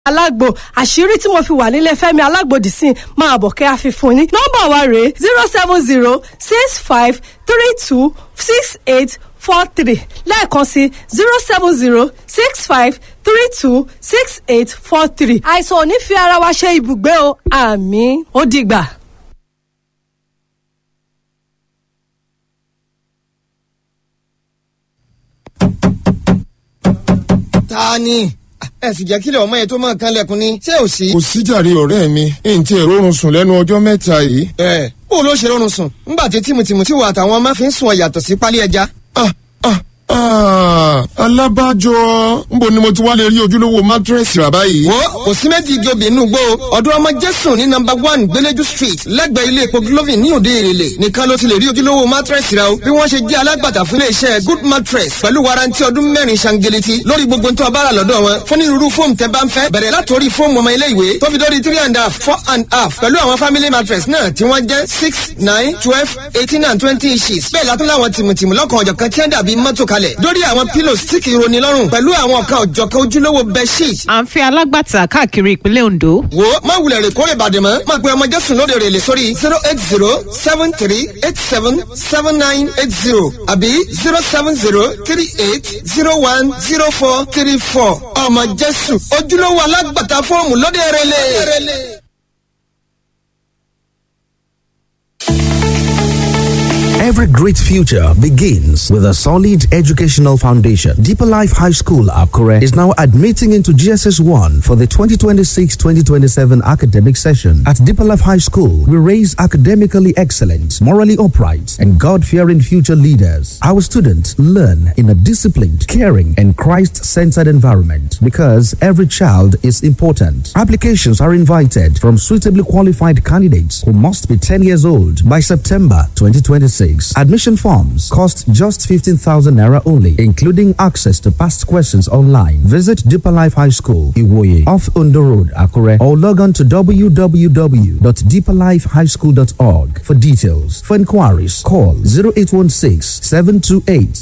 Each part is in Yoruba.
alágbo àṣírí tí mo fi wà nílé Fẹ́mi alágbòdì sí i máa bọ̀ kẹ́ àfihàn ní. nọ́mbà wa rèé zero seven zero six five three two six eight four three lẹ́ẹ̀kan sí zero seven zero six five three two six eight four three. àìsàn ò ní fi ara wa ṣe ibùgbé o àmín ó dìgbà. ta ni ẹ sì jẹ́ kílẹ̀ ọmọ yẹn tó máa kan lẹ́kùn ni ṣé ò sí. kò síjàre ọ̀rẹ́ mi ntí ẹ̀ rọrùn sùn lẹ́nu ọjọ́ mẹ́ta yìí. ẹ bó ló ṣe rọrùn sùn ńgbà tí tìmùtìmù tí wà àtàwọn ọmọ fi ń sùn ọ yàtọ̀ sí pálí ẹja. ah ah ah alábàjọ nbo ni mo ti wá lè rí ojúlówó mátírẹ́sì rà báyìí. wo kò sí méjì igi obì inú gbó ọdún ọmọ jésù ní nọ́mbà one gbẹlẹjú street lẹ́gbẹ̀ẹ́ ilé epo glovin ní òde èrèlè nìkan ló ti lè rí ojúlówó mátírẹ́sì rà o bí wọ́n ṣe jẹ́ alágbàtà fún iléeṣẹ́ good mattress pẹ̀lú warranty ọdún mẹ́rin ṣangeleti lórí gbogbo tó a bá rà lọ́dọ̀ wọn fún onírúurú fóòmù tẹ́ bá ń fẹ́ bẹ̀rẹ̀ látòrí fóòmù ọmọ ilé ìwé tó fi dórí three and a half four and a half pẹ̀lú àwọn family mattress náà tí wọ́n jẹ́ six nine twelve eighteen and twenty inches bẹ́ẹ̀ látún láwọn tìmùtìmù lọ́kàn ọ̀jọ̀kan tí wọ́n dàbí mọ́tò kalẹ̀ dórí àwọn pillows tí kì í roni lọ́rùn pẹ̀lú àwọn ọ̀kan ọ̀jọ̀kan ojúlówó bedsheet à ń fẹ́ alágbàtà káàkiri ìpínlẹ̀ Ondo. wo má wulẹ̀ rè kórè bàdàn mọ́ má pe ọmọ jésù lóde rè lè sórí zero eight zero seven three eight seven seven nine eight zero àbí zero seven zero three eight zero one zero four three four ọmọ jésù ojúlówó alágbàtà fọ́ọ̀mù lóde rè lè. Every great future begins with a solid educational foundation. Deeper Life High School, Akure, is now admitting into GSS 1 for the 2026 2027 academic session. At Deeper Life High School, we raise academically excellent, morally upright, and God fearing future leaders. Our students learn in a disciplined, caring, and Christ centered environment because every child is important. Applications are invited from suitably qualified candidates who must be 10 years old by September 2026. Admission forms cost just 15,000 naira only, including access to past questions online. Visit Deeper Life High School, Iwoye, off Undo Road, Akure, or log on to www.deeperlifehighschool.org for details. For inquiries, call 0816 728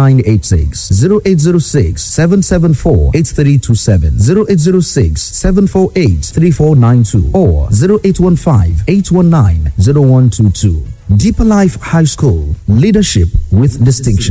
5986, 0806 774 8327, 0806 748 3492, or 0815 819 0122. Deeper Life High School, leadership with distinction.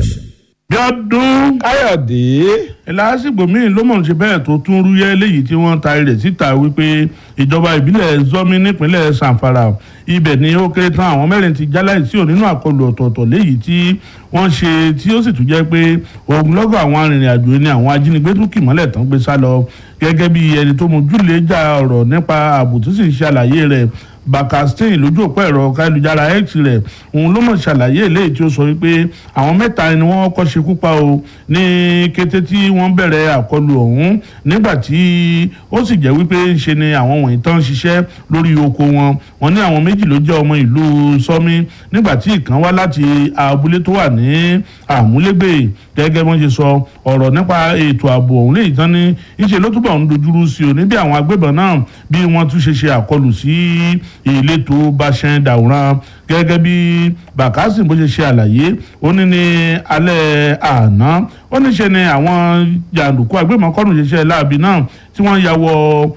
jọdún káyọ̀dé lásìkò míì ló mọ̀ ṣe bẹ́ẹ̀ tó tún rúyẹ́ léyìí tí wọ́n ta ilẹ̀ síta wípé ìjọba ìbílẹ̀ zọ́mí nípínlẹ̀ sanfara ibẹ̀ ni ó kéré tán àwọn mẹ́rin ti jáláìsí ò nínú àkọlù ọ̀tọ̀ọ̀tọ̀ léyìí tí wọ́n ṣe tí ó sì tún jẹ́ pé ogunlọ́gọ̀ àwọn arìnrìn-àjò ni àwọn ajínigbé tún kì mọ́lẹ̀ tán gbé sá lọ gẹ́gẹ́ bí ẹni tó mójúlé já ọ̀rọ̀ nípa ààbò tó sì ń ṣàlàyé rẹ̀ bakastain lójú òpó ẹ̀rọ káyélujára x rẹ̀ òun ló mọ̀ ṣàlàyé eléyìí tí ó sọ wípé àwọn mẹ́ta ni wọ́n kọ́ ṣekú pa o ní kété tí wọ́n bẹ̀rẹ̀ àkọlù ọ̀hún nígbà tí ó sì jẹ́ wípé ṣe ni àwọn wọ̀nyí tán ṣiṣẹ́ lórí oko wọn wọ́n ní àwọn méjì ló jẹ́ ọmọ ìlú sọ́mí nígbà tí ìkan wá láti abúlé tó wà ní àmúlégbè gẹ́gẹ́ bí wọ́n ṣe sọ ọ̀rọ̀ nípa ètò ààbò ọ̀hún léyìí tán ní ìṣe ló túbọ̀ ń dojúrú sí o níbi àwọn agbébọn náà bí wọ́n tún ṣe ṣe àkọlù sí ìletò bàṣẹ dàwòrán gẹ́gẹ́ bí bàkásì bó ṣe ṣe àlàyé ó ní ní alẹ́ àná ó ní ṣe ni àwọn jàǹdùkú agbébọnkọ́nù ṣiṣẹ́ láabi náà tí wọ́n ya wọ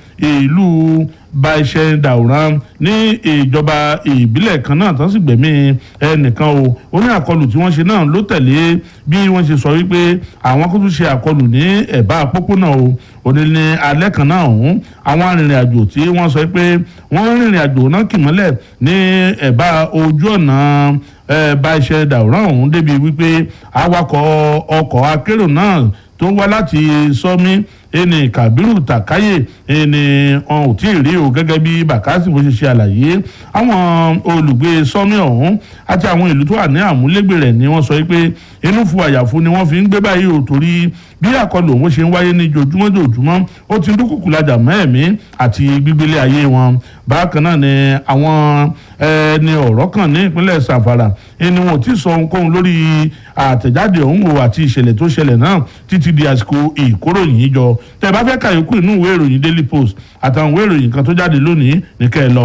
ìlú bàṣẹ dàwòrán ní ìjọba ìbílẹ̀ kan náà tán sì gbẹ̀mí ẹnìkan o ó ní àkọlù tí wọ́n ṣe náà ló tẹ̀lé bí wọ́n ṣe sọ wípé àwọn kó tún ṣe àkọlù ní ẹ̀bá pópónà o òní ní alẹ́ kan náà ọ̀hún àwọn arìnrìn-àjò tí wọ́n sọ pé wọ́n rìnrìn àjò náà kì mọ́lẹ̀ ní ẹ̀bá ojú ọ̀nà bá iṣẹ́ dàwòrán ọ̀hún débi wípé awakọ̀ ọkọ̀ akérò náà tó wá láti sọ́mí ẹni kàbírù tàkáyè ẹni wọn ò tí ì rí o gẹ́gẹ́ bí bàkásì bó ṣe ṣe àlàyé àwọn olùgbé sọ́mí ọ̀hún àti àwọn ìlú tó wà ní àmúlégbè rẹ̀ ni wọ́n sọ pé inú fu àyàfu ni wọ́n fi ń gbé báyìí o torí bí àkọlù òun ṣe ń wáyé ní jojúmọ́ jojúmọ́ ó ti ń dúkùkù lajà mọ́ ẹ̀mí àti gbígbélé ayé wọn bákan náà ni àwọn ẹni ọ̀rọ̀ kan ní ìpínlẹ̀ sàfàrà ẹni wọn ò tí ì sọ ohunkóhun lórí àtẹ̀jáde ọ̀hún o àti ìṣẹ̀lẹ̀ tó ṣẹlẹ̀ náà títí di àsìkò ìkóròyìn jọ tẹ́ bá fẹ́ kàyókù inú ìwé ìròyìn daily post àtàwọn ìwé ìròyìn kan tó jáde lónìí ní kẹ́ ẹ lọ.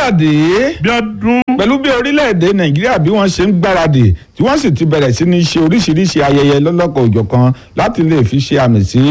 káyọ̀dé bí ọdún pẹ̀lú bí orílẹ̀-èdè nàìjíríà bí wọ́n ṣe ń gbáradì tí wọ́n sì ti bẹ̀rẹ̀ sí ní ṣe oríṣiríṣi ayẹyẹ lọ́lọ́kọ̀ òjọ̀kan láti lè fi ṣe àmì sí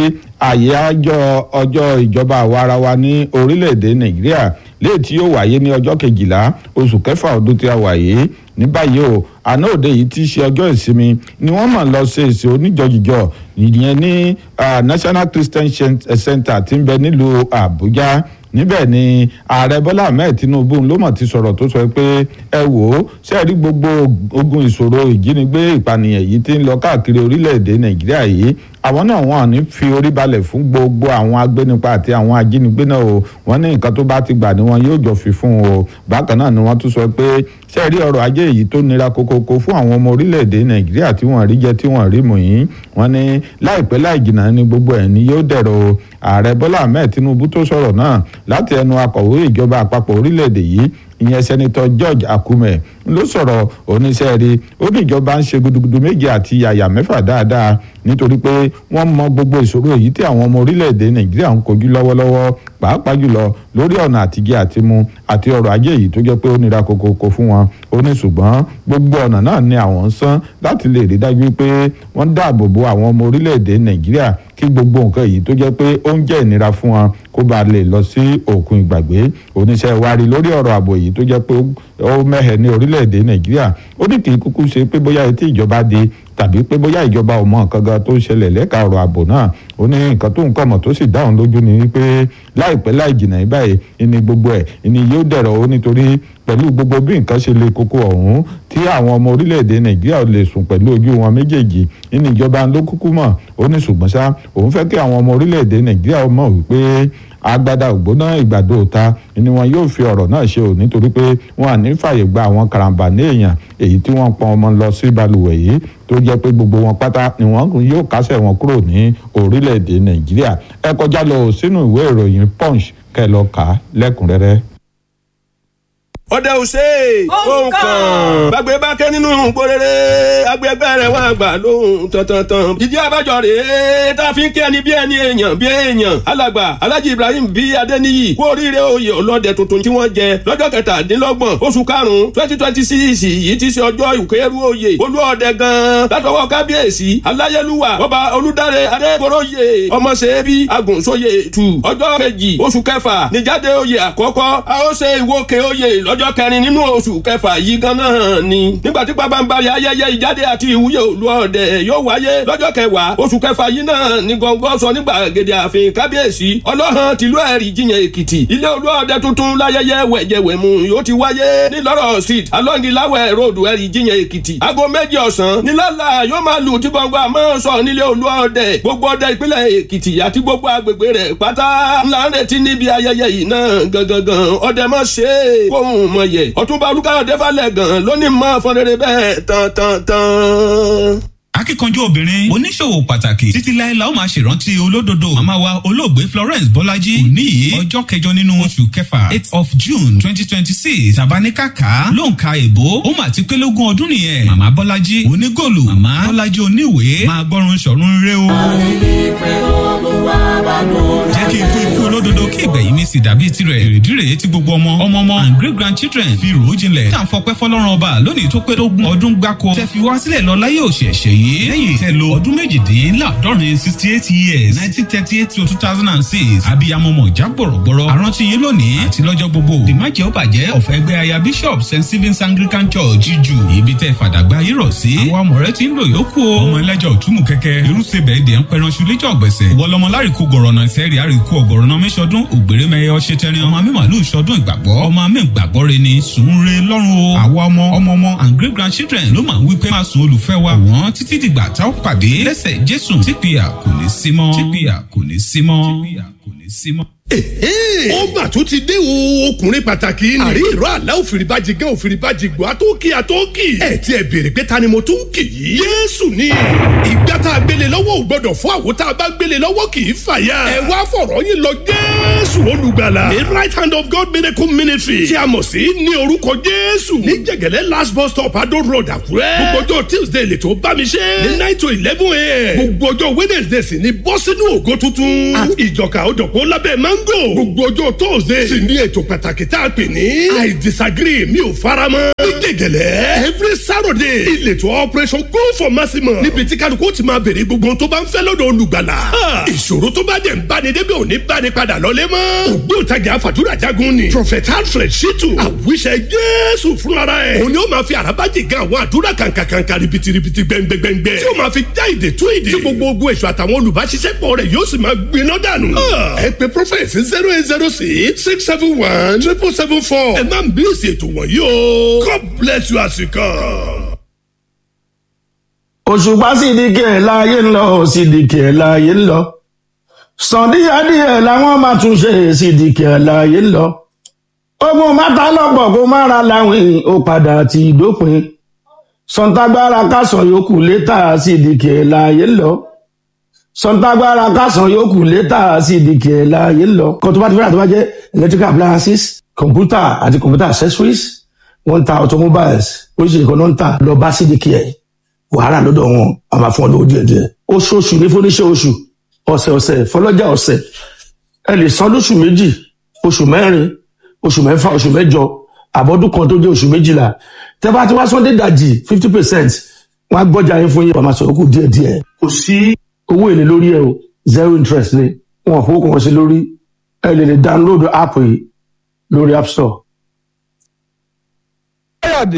àyájọ́ ọjọ́ ìjọba àwarawa ní orílẹ̀-èdè nàìjíríà léè tí yóò wáyé ní ọjọ́ kejìlá oṣù kẹfà ọdún tí a wà yìí ní báyìí o àná òde yìí ti ṣe ọjọ́ ìsinmi ni wọ́n mọ̀ lọ ṣe èsì oníjọ́jìjọ́ ìyẹn ní national christian center tí ń bẹ nílùú àbújá níbẹ̀ ni ààrẹ bọ́lá ahmed tinubu ló mọ̀ ti sọ̀rọ̀ tó sọ pé ẹ wò ó sẹ́ẹ̀rí gbogbo ogun ìṣòro ìjínigbé ìpànìyàn yìí ti ń lọ káàkiri orílẹ̀-èdè nàìjíríà yìí àwọn náà wọn ò ní fi orí balẹ̀ fún gbogbo àwọn agbénipa àti àwọn ajínigbé náà o wọ́n ní nǹkan tó bá ti gbà ni wọn yóò jọ fi fún o bákan náà ni wọ́n tún sọ pé sẹ́ẹ̀rí ọrọ̀ ajé yìí tó nira kókókó fún àwọn ọmọ orílẹ̀-èdè nàìjíríà tí wọ́n rí jẹ tí wọ́n rí mú yín wọ́n ní láìpẹ́ láì jìnnà ni gbogbo ẹ̀ ni yóò dẹ̀rọ̀ o ààrẹ bọ́lá ahmed tinubu tó sọ̀rọ̀ náà láti ẹnu akọ̀wé ìjọba àpapọ̀ orílẹ̀-èdè yìí ìyẹn sẹ́nitọ́ george akume ló sọ̀rọ̀ oníṣẹ́ rí ó ní ìjọba ń ṣe gudugudu méje àti yàyà mẹ́fà dáadáa nítorí pé wọ́n mọ gbogbo ìṣòro èyí tí àwọn ọmọ orílẹ̀-èdè nàìjíríà ń kojú lọ́wọ́lọ́wọ́ pàápàá jùlọ lórí ọ̀nà àtijẹ àtimu àti ọrọ̀ ajé yìí tó jẹ́ pé ó nira kokoko fún wọn ó ní ṣùgbọ́n gbogbo ọ̀nà náà ni àwọn ń san láti lè rí dájú pé wọ́n dáàbò bo àwọn ọmọ orílẹ̀-èdè nàìjíríà kí gbogbo nǹkan yìí tó jẹ́ pé ó ń jẹ́ ìnira fún wọn kó ba lè lọ sí òkun ìgbàgbé oníṣẹ́ ìwárí lórí ọ̀rọ̀ ààbò yìí tó jẹ́ pé ó mẹ́hẹ̀ ní orílẹ̀-èdè nàìjíríà ó ní kì í kúkú ṣe pé bóyá etí ìjọba di tàbí pé bóyá ìjọba ò mọ nǹkan gan tó ṣẹlẹ̀ lẹ́ka ọ̀rọ̀ ààbò náà ó ní nǹkan tó ń kọ̀ mọ̀ tó sì dáhùn lójú ni wípé láìpẹ́ láì jìnnà yìí báyìí ìní gbogbo ẹ̀ ìní yóò dẹ̀rọ̀ ó nítorí pẹ̀lú gbogbo bí nǹkan ṣe le koko ọ̀hún tí àwọn ọmọ orílẹ̀-èdè nàìjíríà lè sùn pẹ̀lú ojú wọn méjèèjì ìní ìjọba ló kúkú mọ̀ ó ní ṣùgbọ́n ṣá òun fẹ́ kí àwọn ọmọ orílẹ̀-èdè nàìjíríà mọ̀ wípé agbada ògbóná ìgbàdo òta ni wọn yóò fi ọ̀rọ̀ náà ṣe ò nítorí pé wọn à ní fàyè gba àwọn karambà ní èèyàn èyí tí wọ́n pọn ọmọ lọ sí balùwẹ̀ yìí tó jẹ́ pé gbogbo wọn pátá ni wọ́n yóò kásẹ̀ wọn kúrò ní orílẹ̀-èdè nàìjíríà ẹ kọjá lọ sínú ìwé ìròyìn punch kẹ́ lọ kà á lẹ́kùnrẹ́rẹ́ ọdẹ òsè ohun kan gbàgbé bá ké nínú gbóréré agbègbè rẹ wà gbà lóhùn tọ̀tọ̀tàn. ìdí abájọ rèé tá a fi ń kí ẹni bí ẹni èèyàn bí èèyàn alàgbà alhaji ibrahim bí adéníyì kú oríire oyè ọlọ́dẹ tuntun tí wọ́n jẹ lọ́jọ́ kẹtàdínlọ́gbọ̀n oṣù karùn-ún twenty twenty six yìí ti ṣe ọjọ́ ìkẹrù oyè olú ọdẹ gan-an látọwọ́ kábíyèsí aláyélúwà ọba olùdarí adéboróyè ọmọṣẹ́bí agùnṣóyè tù ọjọ́ kejì oṣù kẹfà níjáde oyè àkọ́kọ́ a ó ṣe ìwókè oyè lọ́jọ́ ọjọ́ kẹrin nínú oṣù kẹfà yìí gan-an ni. nígbà tí pabambari ayẹyẹ ìjáde àti ìwúyè òlu ọdẹ yóò wáyé lọ́jọ́ kẹwàá oṣù kẹfà yìí náà ní gbọ̀ngàn sọ nígbà gèdè ààfin kábíyèsí ọlọ́hàn tìlú ẹ̀rí jiyàn èkìtì ilé olú ọdẹ tuntun láyẹyẹ wẹ̀jẹ̀wẹ̀mú yóò ti wáyé ní lọ́rọ̀ street alọ́ngilawẹ̀ road ẹ̀rí jiyàn èkìtì aago méjì ọ̀sán nílàlà yóò máa lù tí gbọ̀ngàn àmọ́ sọ nílé olú ọdẹ gbogbo ọdẹ ìpínlẹ̀ èkìtì àti gbogbo agbègbè rẹ̀ pátá ńlá ń retí níbi ayẹyẹ yìí náà gangan ọdẹ mọ̀ ṣe é kóhùn mọ̀ yẹ ọtúnba olùkàyọ̀dé falẹ̀ gan lónìí mọ́ fọ́nrẹ́rẹ́ bẹ́ẹ̀ tán tán tán akíkanjú obìnrin oníṣòwò pàtàkì títí láéláé ó máa ṣèrántí olódodo màmá wa olóògbé florence bọ́lájí òní yìí ọjọ́ kẹjọ nínú oṣù kẹfà eight of june twenty twenty six tabaníkàkà ló ń ka èbó ó mà ti pé lógún ọdún nìyẹn màmá bọ́lájí onígòlù màmá bọ́lájí oníwèé máa gbọ́run ṣọ̀run rẹ o. jẹ́ kí ikú ikú olódodo kí ìgbẹ̀yìn mi sì dàbí tirẹ̀ èrèdí rèé tí gbogbo ọmọ ọmọ ọmọ and great grandchildren fi rò ó jinlẹ̀ tá à ń fọpẹ́ fọlọ́run ọba lónìí tó pé lógún ọdún gbáko tẹ́ fi wá sílẹ̀ lọ láyé òṣèṣẹ́ yìí lẹ́yìn tẹ́ lo ọdún méjìdínláàdọ́rin sixty eight years nineteen thirty eight to two thousand and six abiyamọ mọ̀já gbọ̀rọ̀gbọ̀rọ̀ àrántí yín lónìí àti lọ́jọ́ gbogbo dìmájẹ́ ó bàjẹ́ ọ̀fẹ́ ẹgbẹ́ aya bishop st stephen's anglican church jíjù ibi tẹ́ fàdàgbà yìí rọ̀ sí àwọn amọ̀rẹ́ ti ń lò yókù o ọmọ ẹlẹ́jọ́ òtúmù kẹ́kẹ́ irúsebẹ̀ èdè ń pẹran ṣulẹ́jọ́ ọ̀gbẹ̀sẹ̀ wọlọmọ láríkú gọ̀rọ̀nà ìsẹ́rì àríkú ọ̀gọ̀rọ̀nà mẹ́sọdún ògbèrè mẹ́yẹ ọ̀ṣẹ́tẹ́rin ọmọ mímàlú ìṣọdún ìgbàgbọ́ ọmọ mi ìgbàgbọ́ re ni sùn re lọ́rùn o àwa ọmọ ọmọ ọmọ and great grandchildren ló máa ń wí pé máa sùn olùfẹ́ wa wọ́n títí dìgbà tá ó pàdé lẹ́sẹ̀ jésù típìyà kò ní sí mọ́ típìyà kò ní sí mọ́ típìyà kò ní sí mọ́ ó mà tún ti dé o ọkùnrin pàtàkì ni. àrí ìró àlá òfìrìbàjì gan òfìrìbàjì gbọ́ àtọ́kì àtọ́kì. ẹ ti ẹ béèrè pé ta ni mo tún kì í. yéésù ni ìgbà tá a gbélé lọ́wọ́ ò gbọ́dọ̀ fún àwo tá a bá gbélé lọ́wọ́ kì í fàyà. ẹ wá fọ̀rọ̀ yín lọ jésù olùgbàlà. the right hand of God miracle ministry tí a mọ̀ sí ní orúkọ jésù. ní jẹ̀gẹ̀lẹ́ last bus stop adó road àkúrẹ́. gbogbo ọjọ́ tuesday lè tó bá mi ṣe. ní nine to eleven a.m. gbogbo ọjọ́ wednesday sì ni bọ́ sínú ògo tuntun. àti ìjọka òdòpó lábẹ́ máa ń mango gbogbo ọjọ́ tóòzé sì ní ètò pàtàkì tá a pè ní i disagree mi ò faramọ́ ní gègèlè every saturday ìletò operation go for maximum níbi tí kálukú ti máa béèrè gbogbo ohun tó bá ń fẹ́ lọ́dọ̀ olùgbàlà ìṣòro tó bá dẹ̀ ń báni débi òní báni padà lọ́lé mọ́ ògbóǹtagì àfàdúrà jagun ni prophet alfred shitu àwíṣẹ jésù fúnra ẹ̀ òun ni ó máa fi àràbájì gan àwọn àdúrà kàǹkàǹkà ribitiribi gbẹngbẹngbẹ tí ó máa fi já ìdè tú ìdè tí gbogbo ogun èso àtàwọn olùbáṣiṣẹ́pọ̀ rẹ̀ yóò sì máa gbiná dànù. ẹ pè prophet zero eight zero six six seven one triple seven four ẹ má bí èsì ètò wọ̀nyí o god bless you as you come. òṣùpá sídìkì ẹ̀ láàyè ń lọ sídìkì ẹ̀ láàyè ń lọ sàn díẹ̀díẹ̀ làwọn máa tún ṣe sídìkì ẹ̀ láàyè ń lọ ogun mátà lọ́pọ̀ kó má ra láwìn ó padà ti dópin sọ̀ǹtàgbára kásán yòókù létà sídìkì ẹ̀ láàyè ń lọ sọ̀ǹtàgbára kásán yòókù létà sídìkì ẹ̀ láàyè ń lọ kó tó bá ti fẹ́ràn tó bá jẹ́ electrical appliances computer àti computer accessories wọ́n ń ta automobiles oríṣiríṣi kan náà ń tà lọ bá sídìkì ẹ̀ wàhálà lọ́dọ̀ wọn a máa fún ọ lówó díẹ̀ díẹ̀ oṣooṣù ní fúnníṣẹ́ oṣù ọ̀sẹ̀ ọ̀sẹ̀ fọlọ́jà ọ̀sẹ̀ ẹ lè san lóṣù méjì oṣù mẹ́rin oṣù mẹ́fà oṣù mẹ́jọ àbọ̀dún kan tó jẹ́ oṣù méjìlá tẹ́ bá ti wá sọ́ndé dàjì fifty percent wọ́n á gbọ́jà yín fún yín wàá máa sọ̀rọ̀ kù díẹ̀ díẹ̀ kò sí owó èlé lórí ẹ o zero interest ni wọn kò kàn sí lórí ẹ lè lè download app yìí lórí app store káyọ̀dé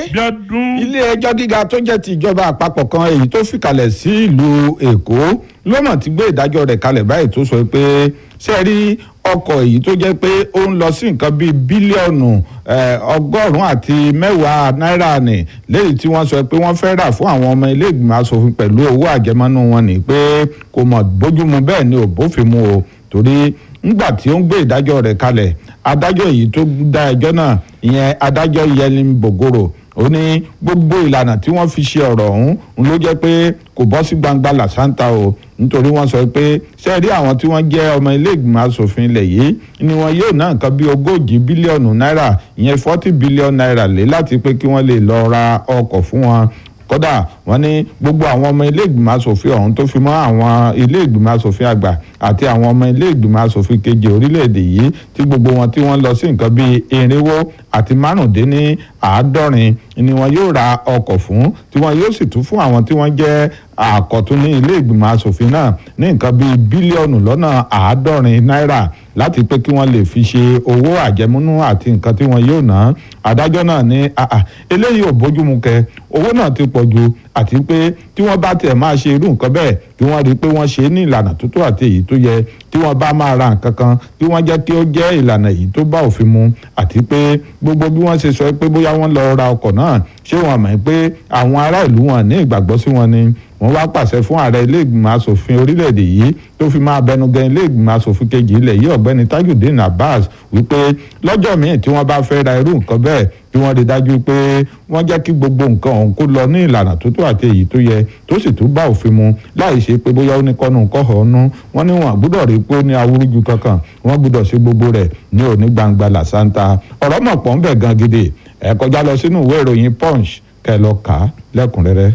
ilé ẹjọ́ gíga tó jẹ́ ti ìjọba àpapọ̀ kan èyí tó fìkàlẹ̀ sí ìlú èkó ló mọ̀ ti gbé ìdájọ́ rẹ̀ kalẹ̀ báyìí tó sọ pé ṣe rí ọkọ̀ èyí tó jẹ́ pé ó ń lọ sí nǹkan bíi bílíọ̀nù ọgọ́rùn-ún àti mẹ́wàá náírà ní léyìí tí wọ́n sọ pé wọ́n fẹ́ rà fún àwọn ọmọ ilé ìgbìmọ̀ asòfin pẹ̀lú owó àjẹmọ́nú wọn ní pé kò mọ̀ bójúmu bẹ́ẹ̀ ni ò bófin mu o torí ńgbà tí ó ń gbé ìdájọ́ rẹ̀ kalẹ̀ adájọ́ èyí tó dá ẹjọ́ náà ìyẹn adájọ́ yẹlin bògoro ó ní gbogbo ìlànà tí wọ́n fi ṣe ọ̀rọ̀ ọ̀hún ń ló jẹ́ pé kò bọ́ sí gbangba làṣántà o nítorí wọ́n sọ pé sẹ́ẹ̀rí àwọn tí wọ́n jẹ́ ọmọ ilé ìgbìmọ̀ asòfin ilẹ̀ yìí ni wọn yóò ná nǹkan bí ogójì bílíọ̀nù náírà ìyẹn forty bílíọ̀nù náírà lé láti pé kí wọ́n lè lọ ra ọkọ̀ fún wọn kódà wọ́n ní gbogbo àwọn ọmọ ilé ìgbìmọ̀ asòfin ọ̀hún tó fi mọ́ àwọn ilé ìgbìmọ̀ asòfin àgbà àti àwọn ọmọ ilé ìgbìmọ̀ asòfin kejì orílẹ̀-èdè yìí tí gbogbo wọn tí wọ́n lọ sí nǹkan bíi irinwó àti márùndínní àádọ́rin ni wọn yóò ra ọkọ̀ fún tí wọn yóò sì tún fún àwọn tí wọ́n jẹ́ àkọ́tún ní ilé ìgbìmọ̀ asòfin náà ní nǹkan bíi bílíọ̀nù lọ́nà àádọ́rin náírà láti pé kí wọ́n lè fi ṣe owó àjẹmúnú àti nǹkan tí wọ́n yóò ná adájọ́ náà ní eléyìí ò bójúmu kẹ owó náà ti pọ̀ ju àti pé tí wọ́n bá tiẹ̀ máa ṣe irú nǹkan bẹ́ẹ̀ kí wọ́n rí i pé wọ́n ṣe é ní ìlànà tó tó àti èyí tó yẹ tí wọ́n bá máa ra nǹkan kan kí wọ́n jẹ́ kí ó jẹ́ ìlànà èyí tó bá òfin mu àti pé gbogbo bí wọ́n ṣe sọ pé bóyá wọ́n lọ ra ọkọ̀ náà ṣé wọ́n mọ̀ pé àwọn ará ìlú wọn ní ìgbàgbọ́ sí wọn ni wọ́n wá pàṣẹ fún ààrẹ ilé ìgbìmọ̀ asòfin orílẹ̀-èdè yìí tó fi máa bẹnugan ilé ìgbìmọ̀ asòfin kejì ilẹ̀ yìí ọ̀gbẹ́ni tajudeen abbas wípé lọ́jọ́ míì tí wọ́n bá fẹ́ ra irú nǹkan bẹ́ẹ̀ kí wọ́n rí dájú pé wọ́n jẹ́ kí gbogbo nǹkan ọ̀hún kó lọ ní ìlànà tó tó àti èyí tó yẹ tó sì tún bá òfin mu láì ṣe pé bóyá ó ní kọ́nù kọ́họ̀ ọ́nú wọ́n ní wọn àgbúdọ̀ rí pé ó ní awúrúju kankan wọ́n gbúdọ̀ ṣe gbogbo rẹ̀ ní òní gbangba làṣántà ọ̀rọ̀ mọ̀ pọ̀ ń bẹ̀ gan gidi ẹ̀ kọjá lọ sínú ìwé ìròyìn punch kẹ́ lọ kà á lẹ́kùnrẹ́rẹ́.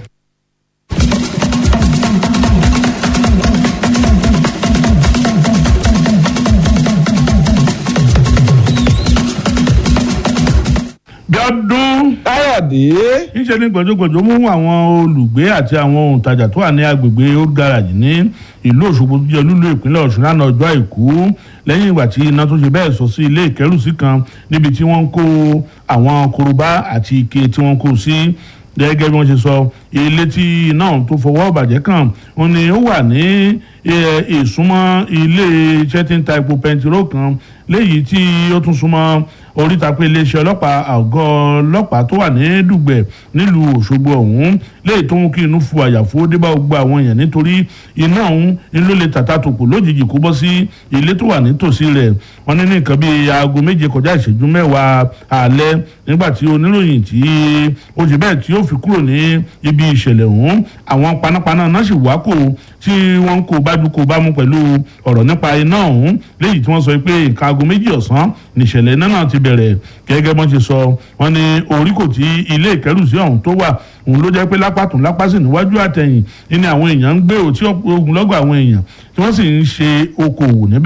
bíọ́dún. káyọ̀dé. níṣẹ́ ní gbọ̀jọ́gbọ̀jọ́ mú àwọn olùgbé àti àwọn òǹtajà tó wà ní agbègbè old garage ní ìlú òṣogbo tó jẹ́ olúlo ìpínlẹ̀ ọ̀ṣun lánàá ọjọ́ àìkú lẹ́yìn ìgbà tí iná tó ṣe bẹ́ẹ̀ sọ sí ilé ìkẹ́rùsí kan níbi tí wọ́n ń kó àwọn korobá àti ike tí wọ́n kó sí gẹ́gẹ́ bí wọ́n ṣe sọ ilé tí iná tó fọwọ́ bàjẹ́ kàn wọ́n ní ó wà ní ìsúnmọ́ ilé iṣẹ́ tí ń ta epo pẹntiró kan léyìí tí ó tún súnmọ́ oríta pé iléeṣẹ́ ọlọ́pàá àgọ́ ọlọ́pàá tó wà ní dùgbẹ̀ nílùú òṣogbo ọ̀hún léyìí tó mú kí inú fu àyàfó débà gbogbo àwọn èèyàn nítorí iná ọ̀hún ni ló lè tàtà tòkò lójijì kó bọ́ sí ilé tó wà nítòsí rẹ̀ wọ́n ní ní nǹkan bíi aago méje kọjá ìṣẹ́jú mẹ́wàá alẹ́ nígbà tí oníròyìn tí ó ṣe bẹ́ẹ̀ tí ó fi kúrò ní ibi ìṣẹ̀lẹ̀ ọ̀hún àwọn panápaná náà sì wá kò tí wọ́n kò bá dúkò bá mú pẹ̀lú ọ̀rọ̀ nípa iná ọ̀hún léyìí tí wọ́n sọ pé nǹkan aago méjì ọ̀sán nìṣẹ̀lẹ̀ iná náà ti bẹ̀rẹ̀ gẹ́gẹ́ bọ́n ti sọ wọ́n ní orí kò tí ilé ìkẹ́rùsí ọ̀hún tó wà òun ló jẹ́ pé lápàtún lápásì níwájú àtẹ̀yìn ní àwọn èèyàn ń gbé òtí ogunlọ́gọ̀ àwọn èèyàn tí wọ́n sì ń ṣe okòwò níbẹ̀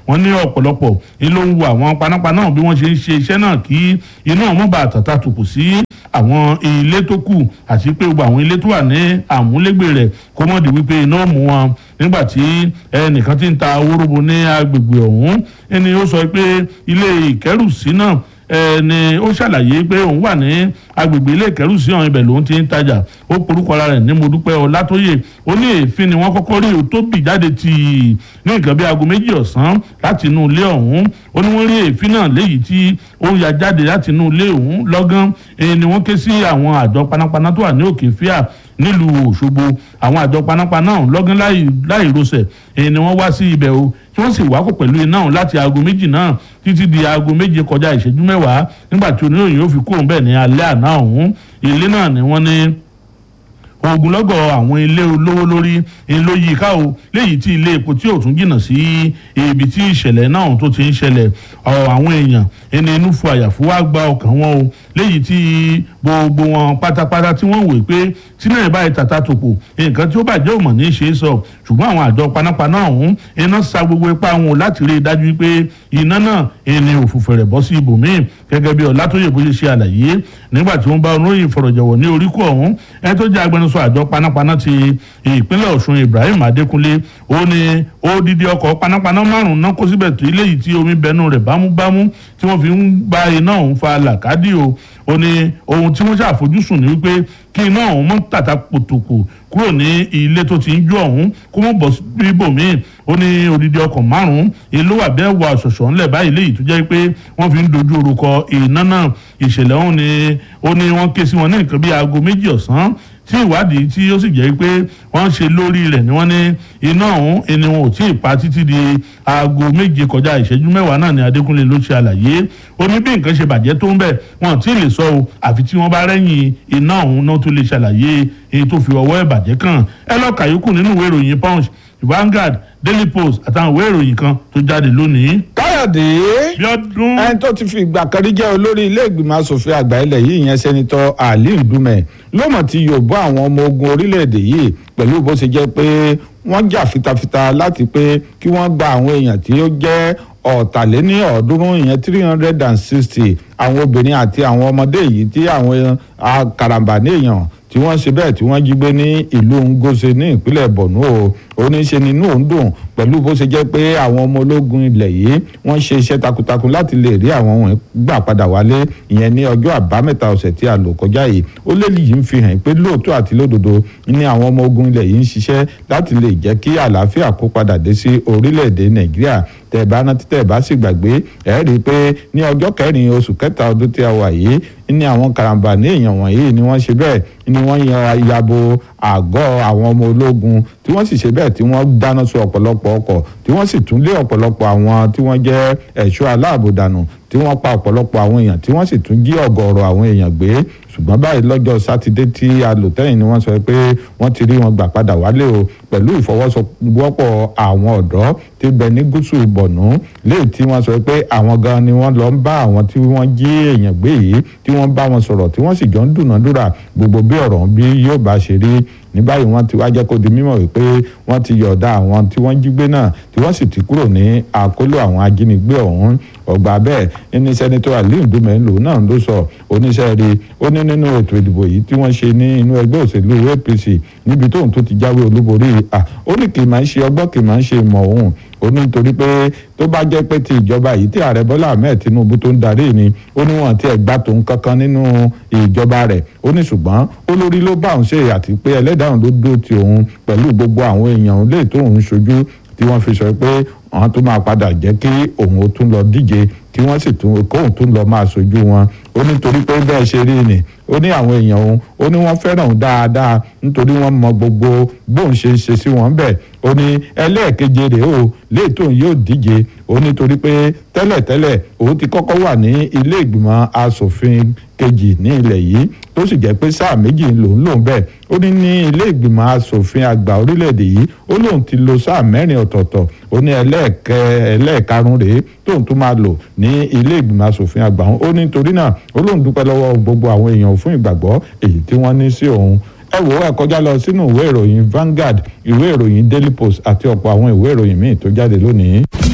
wọ́n ní ọ̀pọ̀lọpọ̀ ni ló ń wo àwọn panápaná bí wọ́n ṣe ń ṣe iṣẹ́ náà kí iná wọn bá tàtà tòkù sí àwọn ilé tó kù àti pé gbogbo àwọn ilé tó wà ní àmúlégbè rẹ̀ kó mọ̀ di wípé iná mú wọn nígbà tí ẹnìkan ti ń ta wóróbo ní agbègbè ọ̀hún ẹni ó sọ pé ilé ìkẹ́rùsí náà ẹni ó ṣàlàyé pé òun wà ní agbègbè ilé ìkẹ́rùsí ọ̀hún ibẹ̀ lòun ti ń tajà ó porúkọ ara rẹ̀ ní modúpẹ́ ọlátóyè ó ní èéfín ni wọ́n kọ́kọ́ rí tó bì jáde tì í ní nǹkan bí aago méjì ọ̀sán láti inú ilé ọ̀hún ó ní wọ́n rí èéfín náà léyìí tí ó ya jáde láti inú ilé ọ̀hún lọ́gán ni wọ́n ké sí àwọn àjọ panápaná tó wà ní òkè fíà nílùú òṣogbo àwọn àjọ panápaná ọ̀hún lọ́gán láì rọsẹ̀ ni wọ́n wá sí ibẹ̀ o tí wọ́n sì wákò pẹ̀lú iná ọ̀hún láti aago méjì náà títí di aago méje kọjá ìṣẹ́jú mẹ́wàá nígbà tí oníròyìn yóò fi kúrò bẹ́ẹ̀ ní alẹ́ àná ọ̀hún ilé náà ni wọ́n ní ogunlọ́gọ̀ àwọn ilé olówó lórí ló yí ká o léyìí tí ilé epo tí ò tún jìnnà sí ibi tí ìṣẹ̀lẹ̀ náà tó ti ń ṣẹlẹ̀ àwọn èèyàn ẹni inú fún àyàfó wá gba ọkàn wọn o léyìí tí gbogbo wọn pátápátá tí wọ́n wèé pé tí náà báyìí tàtà tòpò nǹkan tí ó bàjẹ́ ò mọ̀ ní í ṣe é sọ ṣùgbọ́n àwọn àjọ panápaná ọ̀hún iná sa gbogbo ipá wọn láti rí i dájú pé iná náà ẹni òfùfẹ̀rẹ̀ bọ́ sí ibòmíì gẹ́gẹ́ bí ọ̀làtòyè bó ṣe ṣe àlàyé nígbà tí wọ́n bá onóyìn fọ̀rọ̀jọ̀wọ̀ ní oríkù ọ̀hún ẹ tó jẹ́ agbẹnusọ àjọ panápaná ti ìpínlẹ̀ ọ̀ṣun ibrahim adékúnlé ó ní odidi ọkọ̀ panápaná márùn-ún náà kó síbẹ̀ tó eléyìí tí omi bẹnu rẹ̀ bámúbámú tí wọ́n fi ń bá iná ọ̀hún fa làkádì o ó ní ohun tí wọ́n ṣàfojúsùn ní wípé kí iná ọ̀hún mọ́ tàtà pòtòkò kúrò ní ilé tó ti ń jó ọ̀hún kó mọ́ bọ̀ síbòmíì ó ní odidi ọkọ̀ márùn-ún èló wà bẹ́ẹ̀ wà ṣọ̀ṣọ̀ ńlẹ̀ báyìí léyìí tó jẹ́ pé wọ́n fi ń dojú orúkọ iná náà ìṣẹ̀lẹ̀ ọ̀hún ni ó ní wọ́n ké sí wọn ní nǹkan bíi aago méjì ọ̀sán tí ìwádìí tí ó sì jẹ́ pé wọ́n ṣe lórí rẹ̀ ni wọ́n ní iná ọ̀hún ẹni wọn ò tí ì pa títí di aago méje kọjá ìṣẹ́jú mẹ́wàá náà ni adékúnlé ló ṣe àlàyé ó ní bí nǹkan ṣe bàjẹ́ tó ń bẹ̀ wọn ò tí ì lè sọ o àfi tí wọ́n bá rẹ́yìn iná ọ̀hún náà tó lè ṣàlàyé èyí tó fi ọwọ́ ẹ̀ bàjẹ́ kàn ẹ lọ́ọ́ kàyókù nínú ìwé ìròyìn punch Vanguard Daily Post àtàwọn ìwé ìròyìn kan tó jáde lónìí. káyọ̀dé ẹni tó ti fi ìgbà kan rí jẹ́ olórí ilé ìgbìmọ̀ asòfin àgbà ilẹ̀ yìí ìyẹn sẹ́nitọ́ ali ndume ló mọ̀ tí yóò bọ́ àwọn ọmọ ogun orílẹ̀-èdè yìí pẹ̀lú bó ṣe jẹ́ pé wọ́n jà fitafita láti pé kí wọ́n gba àwọn èèyàn tí ó jẹ́ ọ̀tàléní ọ̀ọ́dúnrún ìyẹn three hundred and sixty àwọn obìnrin àti àwọn ọmọdé yìí tí àwọn karambà ní èèyàn tí wọ́n ṣe bẹ́ẹ̀ tí wọ́n jí gbé ní ìlú ngose ní ìpínlẹ̀ borno o oníṣe nínú òun dùn pẹ̀lú bó ṣe jẹ́ pé àwọn ọmọ ológun ilẹ̀ yìí wọ́n ṣe iṣẹ́ takuntakun láti lè rí àwọn ohun gbà padà wálé ìyẹn ní ọjọ́ àbámẹ́ta ọ̀sẹ̀ tí a lò kọjá yìí ó lélì yìí ń fi hàn pé lóòótọ́ àti lódodo ní àwọn ọmọ ogun ilẹ̀ yìí ń ṣiṣẹ́ láti lè jẹ́ kí àlàáfíà kó padà dé sí orílẹ̀-èdè nàìjíríà tẹ̀ bá rántí tẹ̀ bá sì gbàgbé ẹ̀ rí i pé ní ọjọ́ kẹrin oṣù kẹta ọdún tí a wà yìí ní àwọn karambà ní èèyàn wọ̀nyí ni wọ́n ṣe bẹ́ẹ̀ ni wọ́n yan yabo àgọ́ àwọn ọmọ ológun tí wọ́n sì ṣe bẹ́ẹ̀ tí wọ́n dáná sun ọ̀pọ̀lọpọ̀ ọkọ̀ tí wọ́n sì tún lé ọ̀pọ̀lọpọ̀ àwọn tí wọ́n jẹ́ ẹ̀ṣọ́ aláàbò dànù tí wọ́n pa ọ̀pọ̀lọpọ̀ àwọn èèyàn tí wọ́n sì tún jí ọ̀gọ̀ọ̀rọ̀ àwọn èèyàn gbé ṣùgbọ́n báyìí lọ́jọ́ sátidé tí a lò tẹ́yìn ni wọ́n sọ pé wọ́n ti rí wọn gbà padà wálé o pẹ̀lú ìfọwọ́sowọ́pọ̀ àwọn ọ̀dọ́ tí bẹ ní gúúsù bọ̀nú léyìí tí wọ́n sọ pé àwọn gan ni wọ́n lọ ń bá àwọn tí wọ́n jí èèyàn gbé yìí tí wọ́n bá wọn sọ̀rọ̀ tí wọ́n sì jọ ń dùnàdúrà gbogbo bí ọ̀rọ̀ bí yóò bá ṣe rí ní báyìí wọ́n ti wá jẹ́ kó di mímọ̀ wípé wọ́n ti yọ̀ọ̀da àwọn tí wọ́n jí gbé náà tí wọ́n sì ti kúrò ní àkóló àwọn ajínigbé ọ̀hún ọgbà bẹ́ẹ̀ ẹni sẹ́nitọ́ aliu dumelo náà ló sọ oníṣẹ́ rí ó ní nínú ètò ìdìbò yìí tí wọ́n ṣe ní inú ẹgbẹ́ òṣèlú apc níbi tóun tó ti jáwé olúborí à ó ní kì í máa ń ṣe ọgbọ́n kì í máa ń ṣe ìmọ̀ òun ó ní nítorí pé tó bá jẹ́ pé ti ìjọba yìí tí ààrẹ bọ́lá ahmed tinubu tó ń darí ni ó ní wọn ti ẹ̀ gbà tóun kankan nínú ìjọba rẹ̀ ó ní ṣùgbọ́n olórí ló bá òun ṣe àti pé ẹlẹ́dàá ló dó ti òun pẹ̀lú gbogbo àwọn èèyàn lè tó òun ṣojú tí wọ́n fi sọ pé àwọn tó máa padà jẹ́ kí òun ó tún lọ díje kí wọ́n sì tún kóun tún lọ máa ṣojú wọn ó nítorí pé bẹ́ẹ̀ ṣe rí ni ó ní àwọn èèyàn òun ó ní wọ́n fẹ́ràn òun dáadáa nítorí wọ́n mọ gbogbo bóun ṣe ń ṣe sí wọn bẹ́ẹ̀ ó ní ẹlẹ́ẹ̀keje rèé o léètò yóò díje ó nítorí pé tẹ́lẹ̀tẹ́lẹ̀ òun ti kọ́kọ́ wà ní ilé ìgbìmọ̀ asòfin kejì ní ilẹ̀ yìí tó sì jẹ́ pé sáà méjì lòún lòún bẹ́ẹ̀ ó ní ní ilé ìgbìmọ̀ asòfin àgbà orílẹ̀-èdè yìí ó lóun ti lo sáà mẹ́rin ọ̀tọ̀ọ̀tọ̀ ó ní ẹlẹ́ẹ̀kẹ́ ẹlẹ́ẹ̀karùn-ún rèé tóun tún máa lò ní ilé ìgbìmọ̀ asòfin àgbà òun ó ní nítorí náà ó lóun dúpẹ́ lọ́wọ́ gbogbo àwọn èèyàn fún ìgbàgbọ́ èyí tí wọ́n ní sí òun ẹ wò ó ẹ kọjá lọ sínú ìwé ìròyìn Vanguard ìwé ìròyìn Daily Post àti ọ̀pọ̀ àwọn ìwé ìròyìn míì tó jáde lónìí.